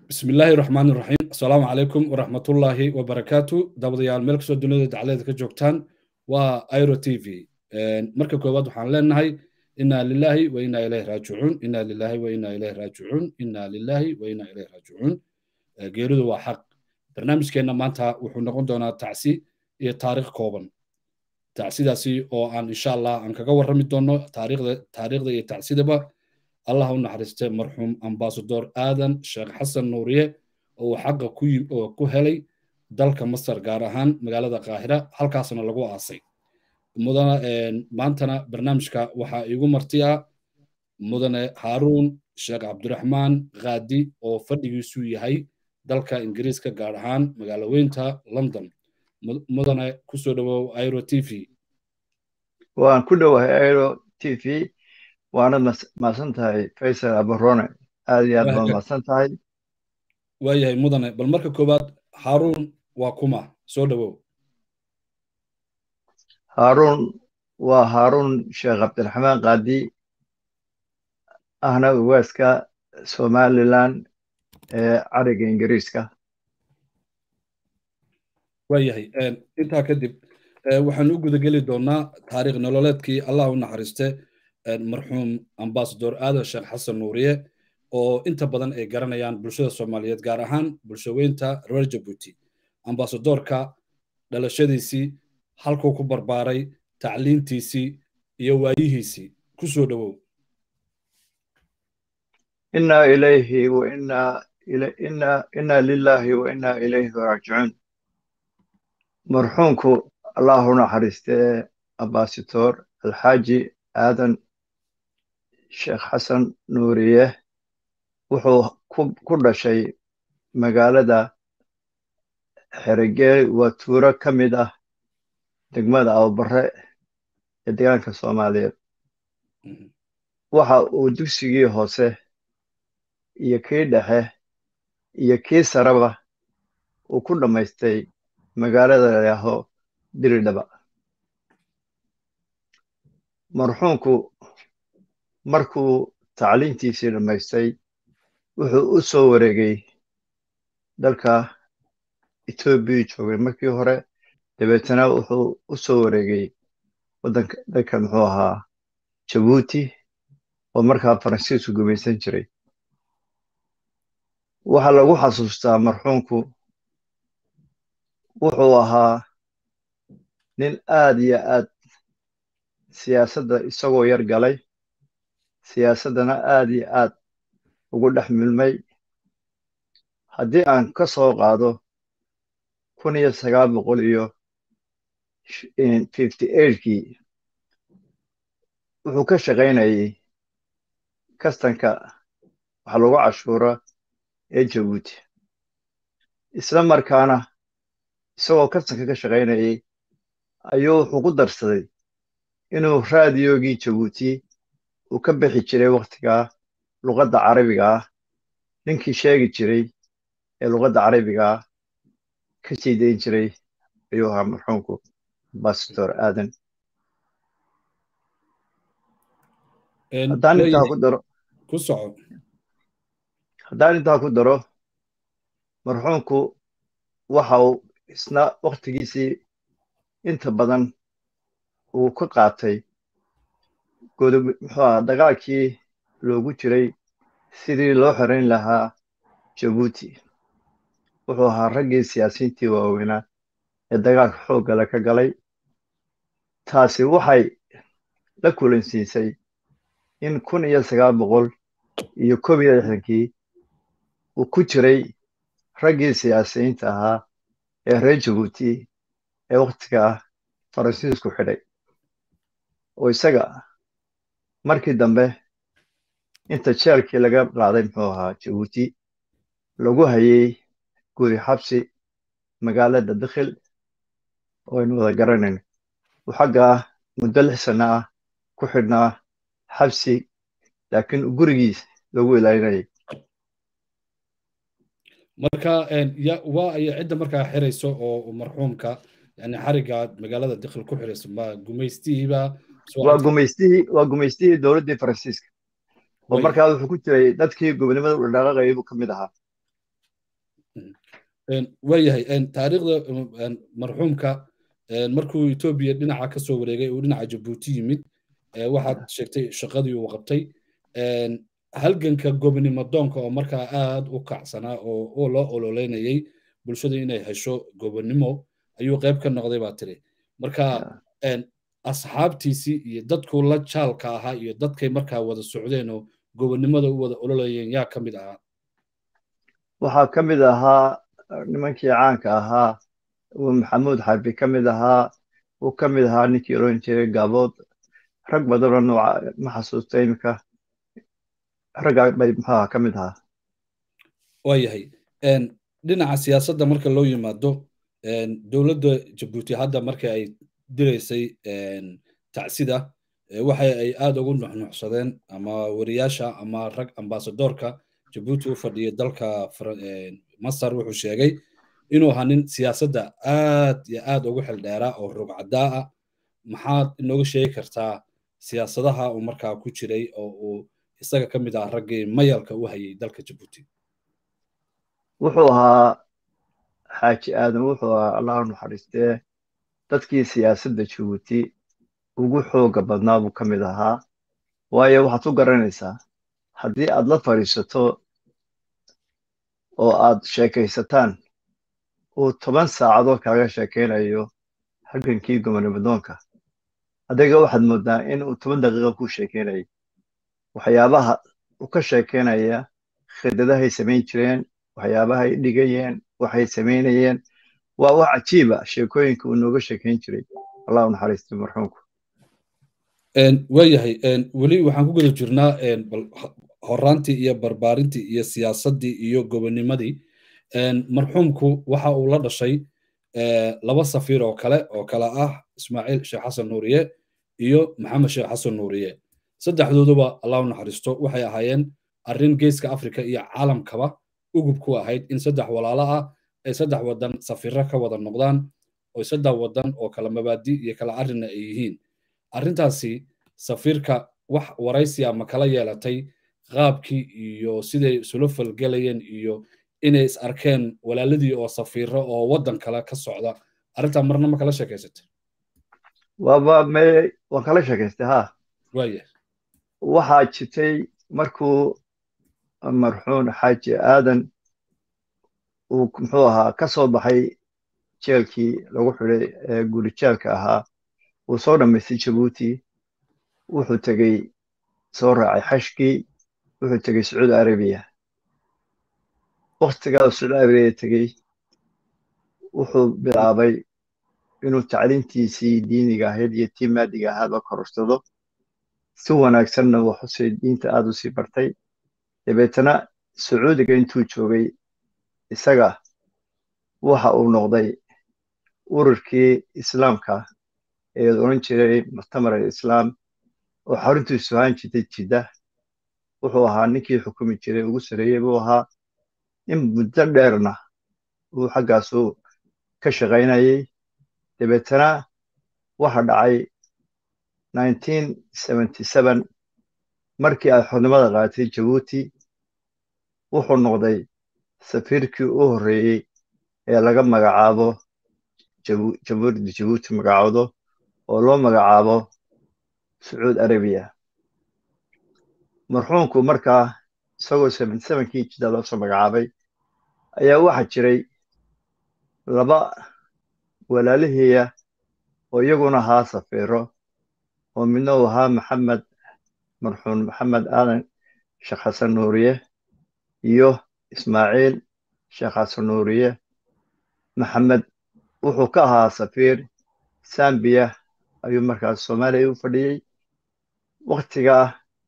bismi illaahi raxmaan iraxiim assalaamu calaykum waraxmatullaahi wabarakaatu dabadayaal meel kastoo dunida dacleeda ka joogtaan waa iro t v marka koowaad waxaan leenahay inaa lilaahi wa inaa ilayhi raajicuun inaa lilaahi wa inaa ilayhi raajicuun inaa lilaahi wa inaa ilayhi raajicuun geeridu waa xaq barnaamijkeenna maanta wuxuu noqon doonaa tacsi iyo taariikh kooban tacsidaasi oo aan insha allah aan kaga warrami doono taariikhda taariikhda iyo tacsidaba allah u naxariiste marxuum ambasador aadan sheekh xasan nuuriye oo uu xaqa ku helay dalka masar gaar ahaan magaalada qaahira halkaasna lagu aasay mudana maantana barnaamijka waxaa iigu marti ah mudane haaruun sheekh cabdiraxmaan khaadi oo fadhigiisu yahay dalka ingiriiska gaar ahaan magaalo weynta london mudane kusoo dhowow iro t v waan ku dhowahay iro t v waanad mahadsan tahay faysal abarone aad iyo aad baad mahadsan tahay waayahay mudane bal marka koowaad haaruun waa kuma soo dhowow haaruun waa haaruun sheekh cabdiraxmaan kaadi ahna ugaaska somalilan ee cariga ingiriiska waayahay intaa kadib waxaan u gudageli doonaa taariikh nololeedkii allah u naxariiste marxuum ambasador aadan sheekh xasan nuuriye oo inta badan ay garanayaan bulshada soomaaliyeed gaar ahaan bulshaweynta reer jabuuti ambasadorka dhalashadiisii halkuu ku barbaaray tacliintiisii iyo waayihiisii ku soo dhowow inaa ilayhi wa inaa lilaahi wa inaa ilayhi raajicuun marxuumku allahu naxariistee ambasador alxaaji aadan sheekh xasan nuuriye wuxuu ku dhashay magaalada xerigeel waa tuuro ka mid ah degmada abubare ee deegaanka soomaaliyeed waxa uu dugsigii hoose iyo kii dhexe iyo kii sareba uu ku dhammaystay magaalada layaaho diridhaba marxuumku markuu tacliintiisii dhammaystay wuxuu u soo wareegay dalka etoobiya joogay markii hore dabeetana wuxuu u soo wareegay waddanka dalka muxuu ahaa jabuuti oo markaa faransiisku gumaysan jiray waxaa lagu xasuustaa marxuumku wuxuu ahaa nin aad iyo aad siyaasadda isagoo yar galay siyaasaddana aad iyo aad ugu dhex milmay haddii aan ka soo qaado kun iyo sagaal boqol iyo fifty eightkii wuxuu ka shaqaynayay kastanka waxa lagu cashuura ee jabuuti isla markaana isagoo kastanka ka shaqaynayay ayuu wuxuu ku darsaday inuu raadiyogii jabuuti uu ka bixi jiray wakhtigaa luqadda carabiga ah ninkii sheegi jiray ee luqadda carabiga ah ka sii dayn jiray ayuu ahaa marxuumku ambasador aadan haddaan intaa ku daro ku soco haddaan intaa ku daro marxuumku waxa uu isna wakhtigiisii inta badan uu ka qaatay muxuu aha dagaalkii loogu jiray sidii loo xorayn lahaa jabuuti wuxuu ahaa raggii siyaasiyiintii waaweynaa ee dagaalka xooggale ka galay taasi waxay la kulansiisay in kun iyo sagaal boqol iyo koob iyo lixdankii uu ku jiray raggii siyaasiyiinta ahaa ee reer jabuuti ee wakhtigaa faransiisku xidhay oo isaga markii dambe inta jeelkii laga qaaday muxuu ahaa jabuuti lagu hayay guri xabsi magaalada dakhil oo aynu wada garanayn uu xaggaa muddo lix sanno ah ku xidhnaa xabsi laakiin gurigiis lagu ilaalinayay marka waa ayo cidda markaa xirayso oo marxuumka yani xariga magaalada dakhil ku xirayso ma gumaystihiiba waa gumaystihii waa gumaystihii dowladdii faransiiska oo markaa wuxuu ku jiray dadkii gobonimada u dhaqaaqayay buu ka mid ahaa waayahay taariikhda marxuumka markuu etoobiya dhinaca ka soo wareegay uu dhinaca jabuuti yimid waxaad sheegtay shaqadii uu qabtay halganka gobonimo doonka oo markaa aad u kacsanaa oo loo ololeynayay bulshada inay hesho gobonimo ayuu qayb ka noqday baa tiri marka asxaabtiisii iyo dadkuu la jaalka ahaa iyo dadkay markaa wada socdeen oo gobonimada u wada ololayeen yaa ka mid ahaa waxaa ka mid ahaa nimankii caanka ahaa uu maxamuud xarbi ka mid ahaa uu ka mid ahaa ninkii oran jiray gaabood rag badanoo nooca ma xasuusta iminka raggaa bay muxuaha ka mid ahaa waayahay dhinaca siyaasadda marka loo yimaado dowladda jabuuti hadda marka ay diraysay tacsida waxa ay aad ugu nuxnuxsadeen ama wariyaasha ama rag ambasadoorka jabuuti u fadhiya dalka masar wuxuu sheegay inuu ahaa nin siyaasadda aad iyo aad ugu xildheeraa oo rugcadaa ah maxaad inooga sheegi kartaa siyaasadaha uu markaa ku jiray oo uu isaga ka mid ah raggii mayalka u hayay dalka jabuuti wuxuu ahaa xaaji aadan wuxuu ahaa allah naxariistee dadkii siyaasadda jabuuti ugu xooga badnaa buu ka mid ahaa waayo waxaad ku garanaysaa haddii aad la fadhiisato oo aad sheekaysataan uu toban saacadood kaaga sheekaynayo halgankii gobonimadoonka adiga waxaad moodaa in uu toban daqiiqa ku sheekaynayay waxyaabaha uu ka sheekaynaya khidadahay samayn jireen waxyaabahay dhigayeen waxay samaynayeen waa wax cajiiba sheekooyinka uu nooga sheekayn jiray allah u naxariistay marxuumku waayahay weli waxaan ku guda jirnaa horaantii iyo barbaarintii iyo siyaasaddii iyo gobonimadii marxuumku waxa uu la dhashay laba safiir oo kale oo kale ah ismaaciil sheekh xasan nuuriye iyo maxamed sheekh xasan nuuriye saddexdooduba allah u naxariisto waxay ahaayeen arrin geeska afrika iyo caalamkaba ugub ku ahayd in saddex walaalo ah ay saddex wadan safiiro ka wada noqdaan oo saddex wadan oo kala mabaadi iyo kala arrinna ay yihiin arrintaasi safiirka wax waraysiya ma kala yeelatay qaabkii iyo siday isula falgelayeen iyo inay is arkeen walaaladii oo safiiro oo waddan kale ka socda arrintaa marna ma kala sheekaysatay waaba me waan kala sheekaystay ha waaya waxaa jirtay markuu marxuun xaaji aadan uu muxuu ahaa ka soo baxay jeelkii lagu xidhay ee guri jeelka ahaa uu soo dhammaystay jabuuti wuxuu tegey soo raacay xashkii wuxuu tegey sacuudi arabiya waktigaa sacuudi arabiya tegey wuxuu bilaabay inuu tacliintiisii diiniga ahayd iyo tii maadiga ahaadba kororsado si wanaagsanna waxusii diinta aad u sii bartay dabeetana sacuudiga intuu joogay isaga waxa uu noqday ururkii islaamka ee oran jiray muctamar alislaam oo xaruntiisu ahaan jirtay jidda wuxuu ahaa ninkii xukumi jiray ugu sareeyey buu ahaa in muddo dheerna uu xaggaasu ka shaqaynayay dabeetana waxa dhacay markii ay xornimada qaadatay jabuuti wuxuu noqday safiirkii u horreeyey ee laga magacaabo jamhuuriyadda jabuuti magacaawdo oo loo magacaabo sacuud arabiya marxuumku markaa isagoo kii jidda loo soo magacaabay ayaa waxaa jiray laba walaalihiiya oo iyaguna ahaa safiiro oo midna uu ahaa maxamed marxuum maxamed aadan sheekh xasan nuuriye iyo ismaaciil sheekh xasan nuuriye maxamed wuxuu ka ahaa safiir sambiya ayuu markaas soomaaliya u fadhiyey waktigaa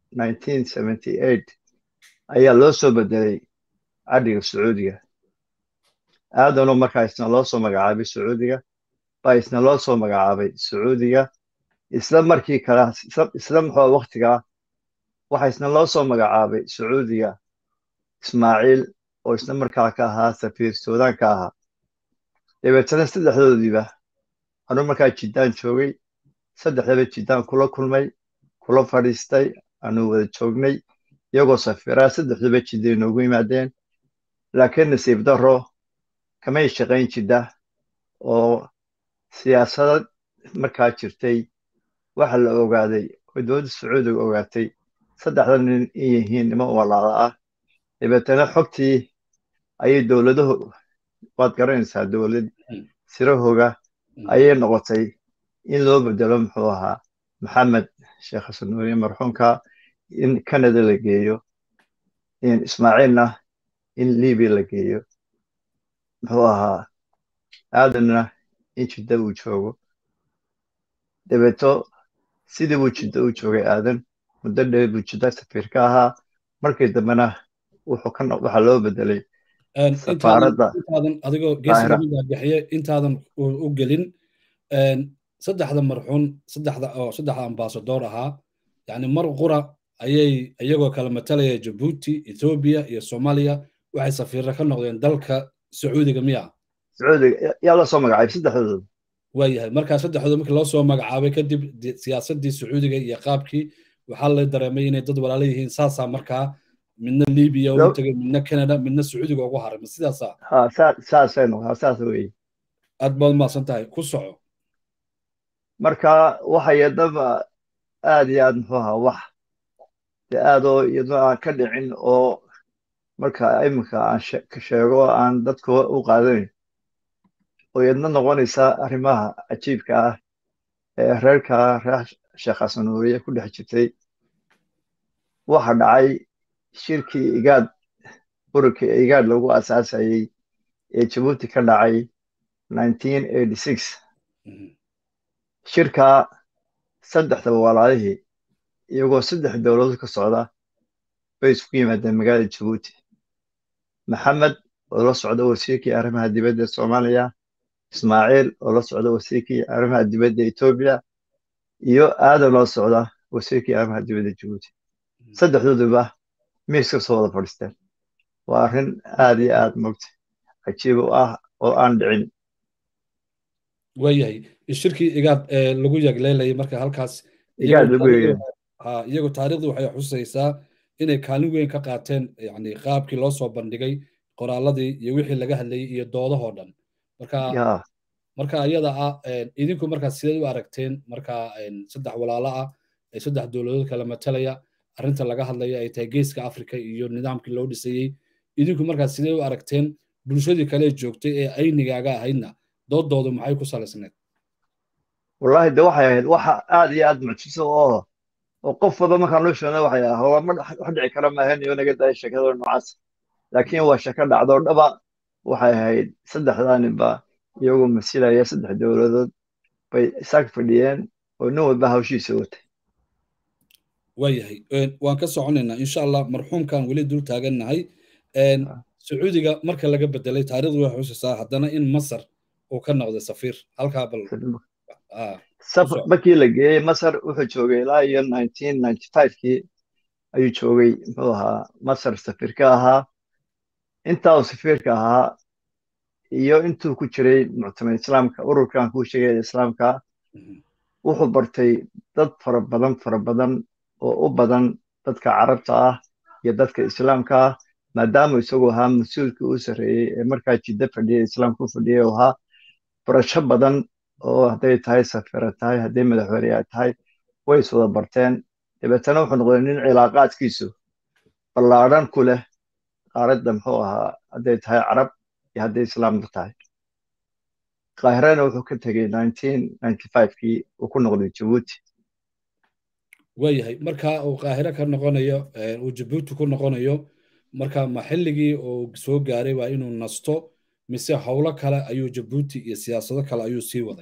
ayaa loo soo bedelay cadhiga sacuudiga aadanoo markaa isna loo soo magacaabay sacuudiga baa isna loo soo magacaabay sacuudiga isla markii kale isla muxuu waktigaa waxa isna loo soo magacaabay sacuudiga ismaaciil oo isna markaa ka ahaa safiir suudaan ka ahaa dabeetana saddexdoodiiba anuu markaa jiddaan joogay saddexdaba jiddaan kula kulmay kula fadhiistay anuu wada joognay iyagoo safiiraa saddexduba jidday noogu yimaadeen laakiin nasiib darro kamay shaqayn jidda oo siyaasadad markaa jirtay waxa la ogaaday oo dowladda sacuudiga ogaatay saddexda nin in yihiin niman walaala ah dabeetana xogtii ayay dowladahu waad garanaysaa dowlad sirahooga ayay noqotay in loo bedelo muxuu ahaa maxamed sheekh xasan nuuriye marxuumka in canada la geeyo ismaaciilna in libya la geeyo muxuu ahaa aadanna in jidda uu joogo dabeeto sidii buu jidda u joogay aadan muddo dheer buu jidda safiir ka ahaa markii dambena wuxuu ka waxaa loo bedelay safaaradda adigoo geesigaagaxiye intaadan u gelin saddexda marxuun saddexda oo saddexda ambasadoor ahaa yani mar qura ayay iyagoo kala matalaya jabuuti ethoobia iyo soomaaliya waxay safiirra ka noqdeen dalka sacuudiga miya sacuudiga yaa la soo magacaabay saddexdooda waayahay markaa saddexdooda markii loo soo magacaabay kadib siyaasaddii sacuudiga iyo qaabkii waxaa la dareemay inay dad walaalo yihiin saasaa markaa midna libiya ugu tegay midna canada midna sacuudiga ugu haray ma sidaasa saasay noqdaa saas weye aad baad umahadsan tahay ku soco marka waxa yadaba aad iyo aad muxuu ahaa wax dee aad oo iyadoo aan ka dhicin oo marka iminka aan sheego aan dadka u qaadanayn oo iyadna noqonaysa arrimaha cajiibka ah ee reerka reer sheekh xasan nuuriye ku dhex jirtay waxa dhacay shirkii igaad ururkii igaad lagu asaasayey ee jabuuti ka dhacay shirka saddexdaba walaalihii iyagoo saddex dowladood ka socda bay isku yimaadeen magaalada jabuuti maxamed oo la socda wasiirkii arrimaha dibadda soomaaliya ismaaciil oo la socda wasiirkii arrimaha dibadda etoobiya iyo aadan loo socda wasiirkii arrimaha dibadda jabuuti saddexdooduba miis ka soo wada fadhiisteen waa arrin aad iyo aad mogta cajiib u ah oo aan dhicin waayahay shirkii igaad ee lagu yagleelayay marka halkaas igaad lagu yeeyo iyagu taariikhdu waxay xusaysaa inay kaalin weyn ka qaateen yani qaabkii loo soo bandhigay qoraaladii iyo wixii laga hadlayay iyo doodahoo dhan marka marka iyada ah idinku markaa sideed u aragteen marka saddex walaalo ah ee saddex dowladood kala matalaya arrinta laga hadlaya ay tahay geeska africa iyo nidaamkii loo dhisayey idinku markaa sidee u aragteen bulshadii kale joogtay ee aynigaaga ahaydna doodoodu maxay ku salaysneed wallahi de waxay ahayd waxa aad iyo aad mucjiso oo oo qof wada markaan loo sheegna waxay ah waa ma wax dhici kara maahan iyo naga daaya sheekada noocaas laakiin waa shako dhacdo dhaba waxay ahayd saddexdaaninba iyagoo masilaya saddex dowladood bay isaag fadhiyeen oo nin walba hawshiisa watay waayahay waan ka soconaynaa insha allah marxuumkan weli dul taagannahay sacuudiga marka laga bedelay taariikhdu waxay xusaysaa haddana in masar uu ka noqday safiir halkaa bal markii la geeyey masar wuxuu joogay ilaa iyo kii ayuu joogay muxuu ahaa masar safiirka ahaa intaa uu safiirka ahaa iyo intuu ku jiray muctamad islaamka ururkan kuu sheegaya islaamka wuxuu bartay dad fara badan fara badan oo u badan dadka carabta ah iyo dadka islaamka ah maadaama isagoo ahaa mas-uulkii u sarreeyey ee markaa jiddo fadhiyay islaamka u fadhiyay oo ahaa barasho badan oo hadday tahay safira tahay hadday madaxweyne ay tahay way is wada barteen dabeetana wuxuu noqday nin cilaaqaadkiisu ballaadhan ku leh qaaradda muxuu ahaa hadday tahay carab iyo hadday islaamka tahay qaahirana wuxuu ka tegey kii uu ku noqday jabuuti waayahay marka uu qaahiro ka noqonayo uu jabuuti ku noqonayo marka ma xilligii uu soo gaaray waa inuu nasto mise howlo kale ayuu jabuuti iyo siyaasado kale ayuu sii waday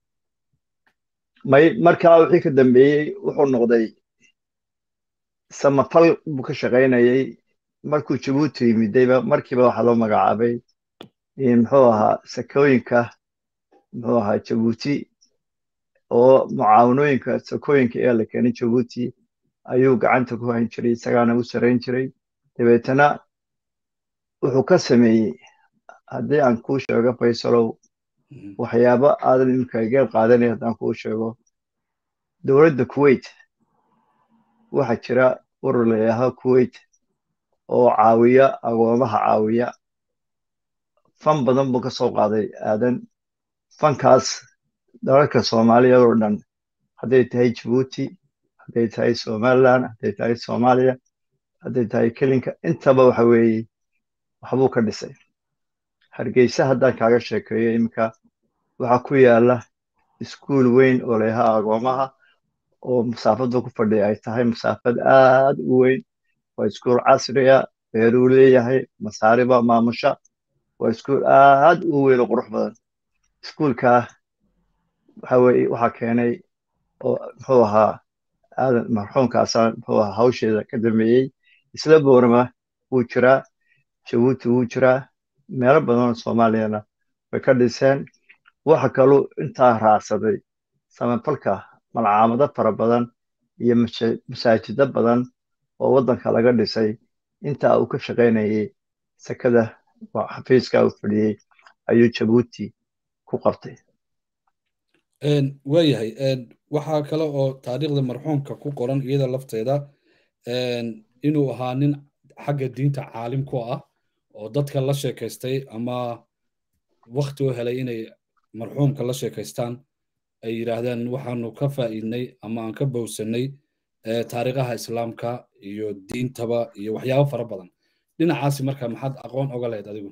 may markaa wixii ka dambeeyey wuxuu noqday samafal buu ka shaqaynayay markuu jabuuti yimidayba markiiba waxaa loo magacaabay muxuu ahaa sakooyinka muxuu ahaa jabuuti oo mucaawanooyinka sakooyinka ee la keenay jabuuti ayuu gacanta ku hayn jiray isagaana u sarayn jiray dabeetana wuxuu ka sameeyey haddii aan kuu sheego faysalow waxyaabo aadan imika geel qaadanay haddaan kuu sheego dowladda kuwait waxaa jira urur layidhaaho kuwait oo caawiya agoomaha caawiya fan badan buu ka soo qaaday aadan fankaas dalalka soomaaliyeed oo dhan hadday tahay jabuuti hadday tahay somaliland hadday tahay soomaaliya hadday tahay kelinka intaba waxa weeye waxbuu ka dhisay hargeysa haddaan kaaga sheekeeyo iminka waxaa ku yaala iskuul weyn oo leeha agoomaha oo masaafada ku fadhiya ay tahay masaafad aad u weyn waa iskuul casriya beeruu leeyahay masaariba maamusha waa iskuul aad u weyn oo qurux badan iskuulkaa waxa weye waxaa keenay oo muxuu ahaa aadan marxuumkaasa muxuu ahaa hawsheeda ka dambeeyey isla boorama wuu jiraa jabuuti wuu jiraa meelo badan oo soomaaliyana way ka dhiseen waxa kaluu intaa raacsaday samafalka malcaamado fara badan iyo masaajido badan oo waddanka laga dhisay intaa uu ka shaqaynayay sekada xafiiska u fadhiyey ayuu jabuuti ku qabtay waayahay waxaa kale oo taariikhda marxuumka ku qoran iyada lafteeda inuu ahaa nin xagga diinta caalim ku ah oo dadka la sheekaystay ama wakti u helay inay marxuumka la sheekaystaan ay yidhaahdeen waxaanu ka faa'iidnay ama aan ka bowsanay taariikhaha islaamka iyo diintaba iyo waxyaabo fara badan dhinacaasi marka maxaad aqoon oga lahayd adigu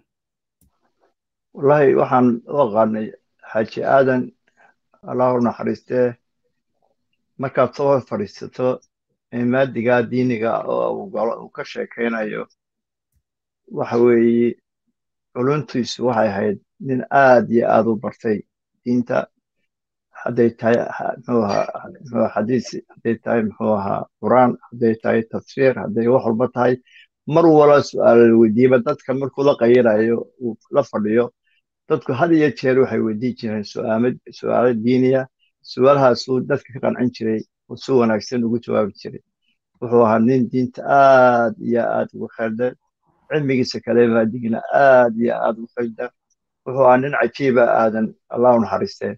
wallahi waxaan u aqaanay xaaji aadan allahu naxariistee markaad soo fadhiisato maadigaa diiniga oo uu ka sheekaynayo waxa weeye culuntiisu waxay ahayd nin aad iyo aad u bartay diinta hadday tahay muxuu ahaa muxuu xadiis hadday tahay muxuu ahaa quraan hadday tahay tafsiir hadday wax walba tahay mar wala su-aal la weydiiyaba dadka markuu la qayirayo uu la fadhiyo dadku had iyo jeer waxay weydiin jireen su-aalo diiniya su-aalahaasuu dadka ka qancin jiray oo si wanaagsan ugu jawaabi jiray wuxuu ahaa nin diinta aad iyo aad ugu khaldan cilmigiisa kale maadigina aad iyo aad ugu khaldan wuxuu ahaa nin cajiiba aadan allahu naxariistee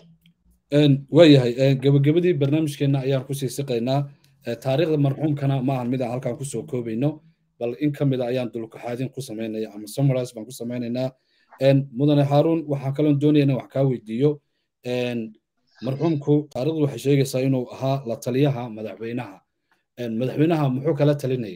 waayahay gebagabadii barnaamijkeenna ayaan kusii siqaynaa taariikhda marxuumkana ma ahan mid aan halkan kusoo koobayno bal in ka mida ayaan dulkaxaadin ku samaynaya ama summarise baan ku samaynaynaa mudane haaruun waxaan kaloon doonaya inaan wax kaa weydiiyo marxuumku taarikhdu waxay sheegaysaa inuu ahaa la taliyaha madaxweynaha madaxweynaha muxuu kala talinayay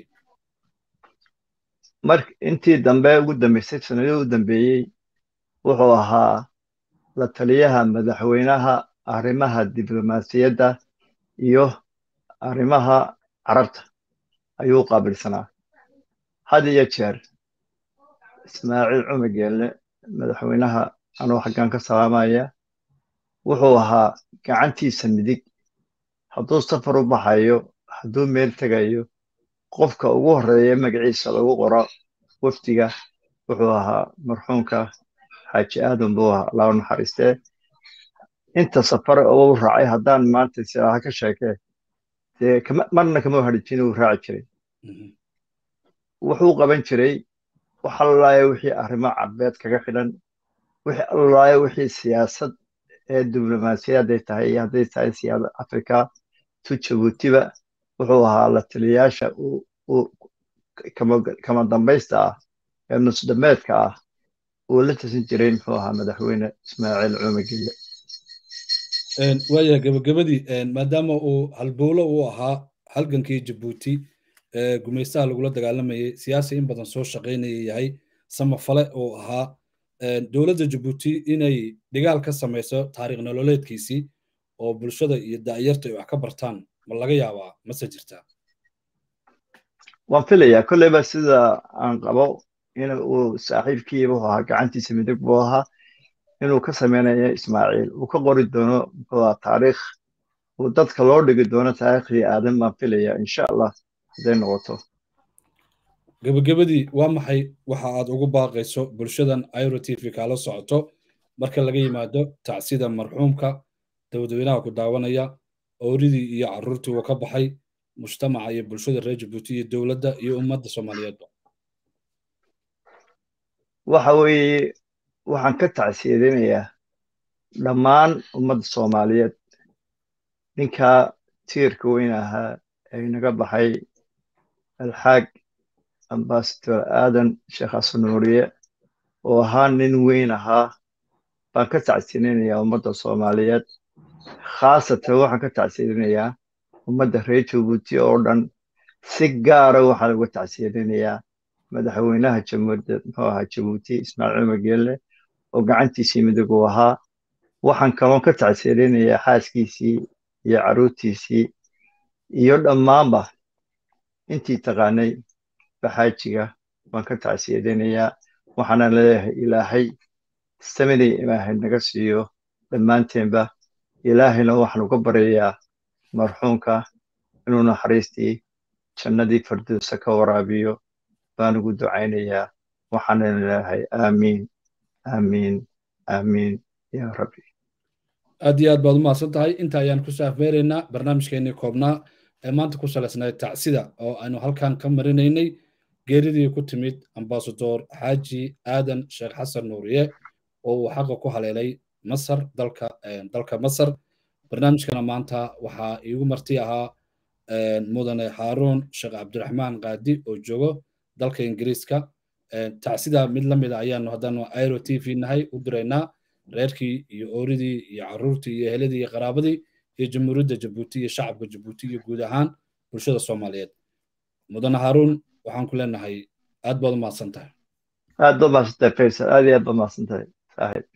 mar intii dambe ugu dambeysay sanadihii u dambeeyey wuxuu ahaa la taliyaha madaxweynaha arrimaha diblomaasiyadda iyo arrimaha carabta ayuu qaabilsanaa had iyo jeer ismaaciil cumar geelle madaxweynaha anuu xaggan ka salaamaya wuxuu ahaa gacantiisa midig hadduu safar u baxayo hadduu meel tegayo qofka ugu horreeya magaciisa lagu qoro wafdiga wuxuu ahaa marxuumka xaaji aadan buu ahaa allahu naxariistee inta safar oo u raacay haddaan maanta silaaha ka sheekee dee marna kama hadhijin uu raaci jiray wuxuu qaban jiray wax allaaya wixii arrimo carbeed kaga xidhan wixii allaaya wixii siyaasad ee diblomaasiyad hadday tahay iyo hadday tahay siyaasad afrika tu jabuutiba wuxuu ahaa la taliyayaasha kama dambaysta ah ee nusdhameedka ah uu la tasin jiray muxuu ahaa madaxweyne ismaaciil cumar gelle waaya gebagabadii maadaama uu halbowlo uu ahaa halgankii jabuuti gumaystaha lagula dagaalamayay siyaasi in badan soo shaqaynaya yahay samafale uu ahaa dowladda jabuuti inay dhigaal ka samayso taariikh nololeedkiisii oo bulshada iyo da'yarta ay wax ka bartaan ma laga yaabaa mase jirtaa waan filayaa kolleyba sida aan qabo in uu saaxiibkiiba wuxuu ahaa gacantiisa midig buu ahaa inuu ka samaynayo ismaaciil uu ka qori doono muxuu ahaa taariikh uu dadka loo dhigi doono taariikhdii aadan baan filayaa insha allah hadday noqoto gebagabadii waa maxay waxa aad ugu baaqayso bulshadan iro t v kaala socoto marka laga yimaado tacsida marxuumka dowladweynaha ku daawanaya ooridii iyo carruurtii uu ka baxay mujtamaca iyo bulshada reer jabuuti iyo dowladda iyo ummadda soomaaliyeedba waxa weeye waxaan ka tacsiyadinayaa dhammaan ummadda soomaaliyeed ninkaa tiirka weyn ahaa ee inaga baxay alxaag ambasador aadan sheekh xasan nuuriye oo ahaa nin weyn ahaa baan ka tacsiininayaa ummadda soomaaliyeed khaasatan waxaan ka tacsiininayaa ummadda reer jabuuti oo dhan si gaara waxaan uga tacsiininayaa madaxweynaha jamhuuriyadda muxuu ahaa jabuuti ismaaciil cumar geelle oo gacantiisii midig uu ahaa waxaan kaloon ka tacsiininayaa xaaskiisii iyo carruurtiisii iyo dhammaanba intii taqaanay baxaajiga baan ka tacsiininayaa waxaana leeyahay ilaahay samaday ilaahay naga siiyo dhammaanteenba ilaahayna waxaan uga baryayaa marxuumka inuu naxariistii jannadii firdowsa ka waraabiyo baan ugu ducaynayaa waxaana leeyahay aamiin aamiin aamiin yaa rabbi aad iyo aad baad u mahadsan tahay inta ayaan ku saafmeeraynaa barnaamijkeenii koobnaa ee maanta ku salaysnayd tacsida oo aynu halkan ka marinaynay geeridii ku timid ambasador xaaji aadan sheekh xasan nuuriye oo uu xaqa ku haleelay masar dalka dalka masar barnaamijkana maanta waxaa iigu marti ahaa mudane haaruun sheekh cabdiraxmaan qaadi oo joogo dalka ingiriiska tacsida mid la mida ayaanu haddanu airo t v nahay u diraynaa reerkii iyo ooridii iyo carruurtii iyo eheladii iyo qaraabadii iyo jamhuuriyadda jabuuti iyo shacabka jabuuti iyo guud ahaan bulshada soomaaliyeed mudane haaruun waxaan ku leenahay aad baad u mahadsan tahay aad baad mahadsantahay faysal aad iyo aad baad mahadsantahay saaxiib